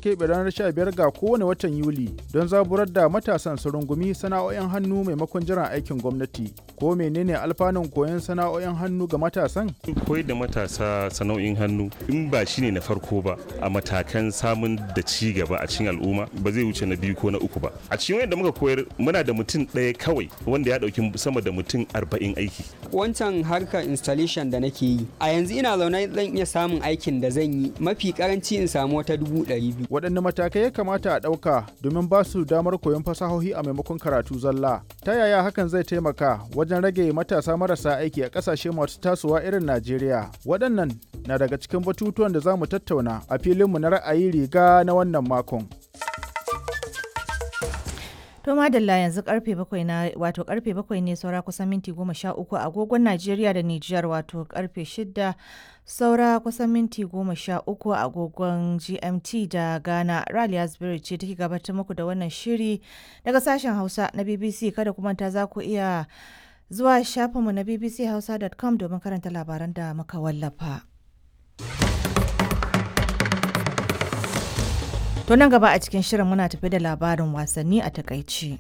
keɓe ranar 15 ga kowane watan Yuli don zaburar da matasan su rungumi sana'o'in hannu maimakon jiran aikin gwamnati. Ko menene alfanun koyon sana'o'in hannu ga matasan? Koyar da matasa sana'o'in hannu in ba shi ne na farko ba a matakan samun da ci gaba a cikin al'umma ba zai wuce na biyu ko na uku ba. A cikin wanda muka koyar muna da mutum ɗaya kawai wanda ya ɗauki sama da mutum arba'in aiki. Wancan harkar installation da nake yi a yanzu ina zaune zan iya samun aikin da zan yi mafi karanci in samu wata dubu ɗari biyu. Waɗanne matakai ya kamata a ɗauka domin ba su damar koyon fasahohi a maimakon karatu zalla? Ta yaya hakan zai taimaka wajen rage matasa marasa aiki a ƙasashe masu tasowa irin Najeriya? Waɗannan na daga cikin batutuwan da za mu tattauna a filinmu na ra'ayi riga na wannan makon. To madalla yanzu karfe bakwai na wato karfe bakwai ne saura kusan minti goma sha uku agogon Najeriya da Nijar wato karfe shida saura kusan minti goma sha uku agogon GMT da Ghana. Raliya Spirit ce take gabatar muku da wannan shiri daga sashen Hausa na BBC kada kuma ta za ku iya zuwa shafinmu na bbchausa.com domin karanta labaran da muka wallafa. To nan gaba a cikin shirin muna tafi da labarin wasanni a takaici.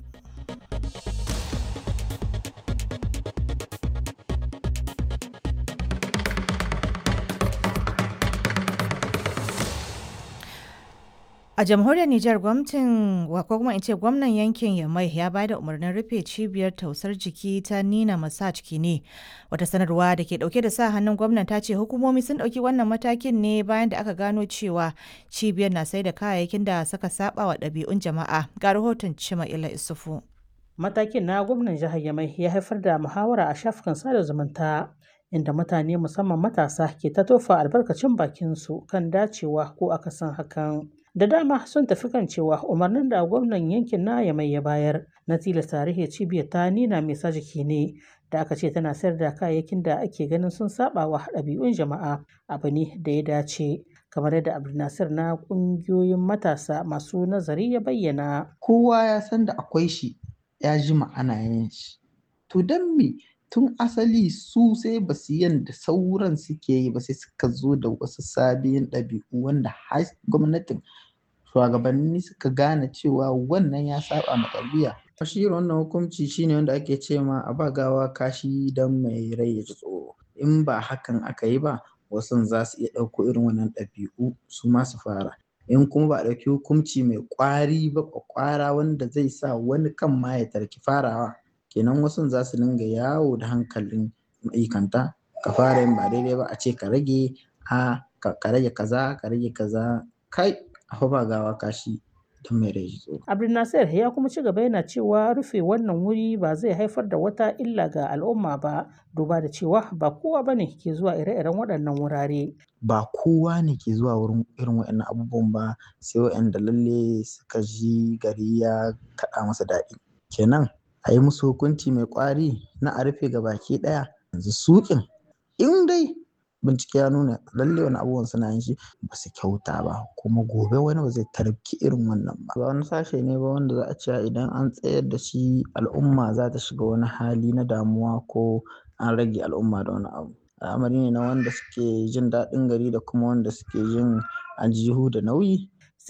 A jamhuriyar Nijar gwamnatin ko kuma in ce gwamnan yankin Yamai ya ba da umarnin rufe cibiyar tausar jiki ta Nina Massage Kine. Wata sanarwa da ke dauke da sa hannun gwamnan ta ce hukumomi sun dauki wannan matakin ne bayan da aka gano cewa cibiyar na sai da kayayyakin da suka saba wa ɗabi'un jama'a. Ga rahoton Cima Ila Isufu. Matakin na gwamnan jihar Yamai ya haifar da muhawara a shafukan sada zumunta inda mutane musamman matasa ke ta tofa albarkacin bakinsu kan dacewa ko akasin hakan. da dama sun tafi kan cewa umarnin da gwamnan yankin na mai ya bayar na tilasta tarihi cibiyar ta nina mai sa jiki ne da aka ce tana sayar da kayayyakin da ake ganin sun saba wa ɗabi'un jama'a abu ne da ya dace kamar yadda abdulnasir na ƙungiyoyin matasa masu nazari ya bayyana kowa ya san da akwai shi ya ji ma'ana yin shi to don me tun asali su sai ba su yanda sauran suke yi ba sai suka zo da wasu sabiyin ɗabi'u wanda har gwamnatin shugabanni suka gane cewa wannan ya saba ma tarbiyya shi wannan hukunci shine wanda ake ce ma a ba gawa kashi don mai rai ya ji tsoro in ba hakan aka yi ba wasu za su iya ɗauko irin wannan ɗabi'u su ma su fara in kuma ba a ɗauki hukunci mai ƙwari ba ƙwara wanda zai sa wani kan ma ya tarki farawa kenan wasu za su dinga yawo da hankalin ma'aikanta ka fara yin ba daidai ba a ce ka rage a ka rage kaza ka rage kaza kai a ba gawa kashi don mai rai tsoro. Abdulnasir ya kuma ci gaba yana cewa rufe wannan wuri ba zai haifar da wata illa ga al'umma ba duba da cewa ba kowa ba ne ke zuwa ire-iren waɗannan wurare. Ba kowa ne ke zuwa wurin irin waɗannan abubuwan ba sai waɗanda lalle suka ji gari ya kaɗa masa daɗi. Kenan a yi musu hukunci mai ƙwari na a rufe ga baki ɗaya yanzu suƙin in dai bincike ya nuna lalle wani abubuwan suna yin shi ba su kyauta ba kuma gobe wani ba zai tarki irin wannan ba ba wani sashe ne ba wanda za a ce idan an tsayar da shi al'umma za ta shiga wani hali na damuwa ko an rage al'umma da wani abu al'amari ne na wanda suke jin daɗin gari da kuma wanda suke jin aljihu da nauyi